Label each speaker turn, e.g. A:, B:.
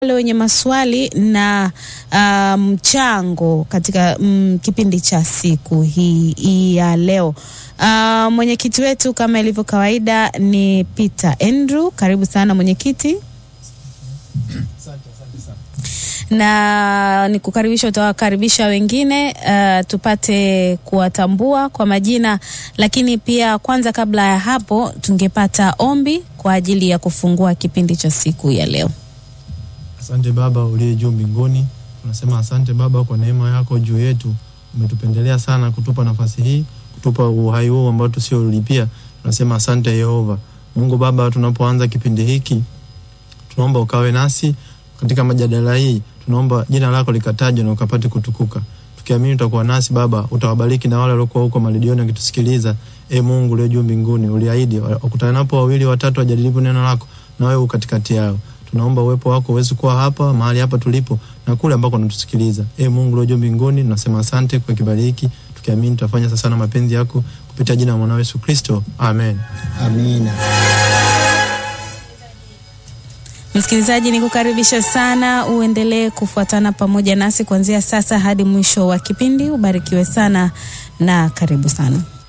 A: wale wenye maswali na mchango um, katika um, kipindi cha siku hii, hii ya leo. Uh, mwenyekiti wetu kama ilivyo kawaida ni Peter Andrew. Karibu sana mwenyekiti. na nikukaribisha, utawakaribisha wengine uh, tupate kuwatambua kwa majina, lakini pia kwanza, kabla ya hapo, tungepata ombi kwa ajili ya kufungua kipindi cha siku ya leo.
B: Asante Baba uliye juu mbinguni, tunasema asante Baba kwa neema yako juu yetu. Umetupendelea sana kutupa nafasi hii, kutupa uhai huu ambao tusiolipia. Tunasema asante Yehova Mungu Baba. Tunapoanza kipindi hiki, tunaomba ukawe nasi katika majadala hii, tunaomba jina lako likatajwe na ukapate kutukuka, tukiamini utakuwa nasi Baba. Utawabariki na wale waliokuwa huko malidioni wakitusikiliza. E Mungu uliye juu mbinguni, uliahidi wakutanapo wawili watatu wajadilipo neno lako, na wewe katikati yao tunaomba uwepo wako uweze kuwa hapa mahali hapa tulipo na kule ambako unatusikiliza. E Mungu ulio juu mbinguni, tunasema asante kwa kibali hiki, tukiamini tutafanya sasa na mapenzi yako kupitia jina la mwanao Yesu Kristo, amen.
C: Amina.
A: Msikilizaji, nikukaribisha sana uendelee kufuatana pamoja nasi kuanzia sasa hadi mwisho wa kipindi. Ubarikiwe sana na karibu sana.